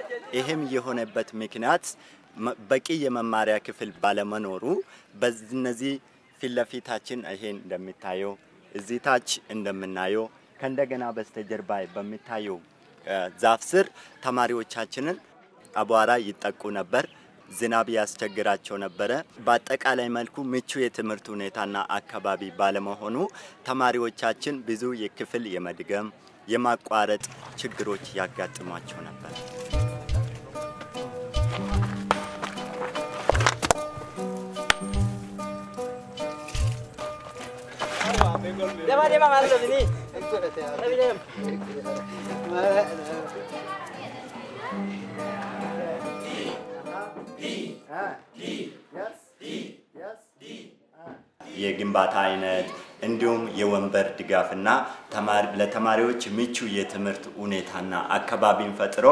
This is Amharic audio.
ይህም የሆነበት ምክንያት በቂ የመማሪያ ክፍል ባለመኖሩ በእነዚህ ፊት ለፊታችን ይሄን እንደሚታየው እዚህ ታች እንደምናየው ከእንደገና በስተጀርባ በሚታየው ዛፍ ስር ተማሪዎቻችንን አቧራ ይጠቁ ነበር። ዝናብ ያስቸግራቸው ነበረ። በአጠቃላይ መልኩ ምቹ የትምህርት ሁኔታና አካባቢ ባለመሆኑ ተማሪዎቻችን ብዙ የክፍል የመድገም የማቋረጥ ችግሮች ያጋጥሟቸው ነበር። Devam devam hadi sini. Devam devam. የግንባታ አይነት እንዲሁም የወንበር ድጋፍና ለተማሪዎች ምቹ የትምህርት ሁኔታና አካባቢን ፈጥሮ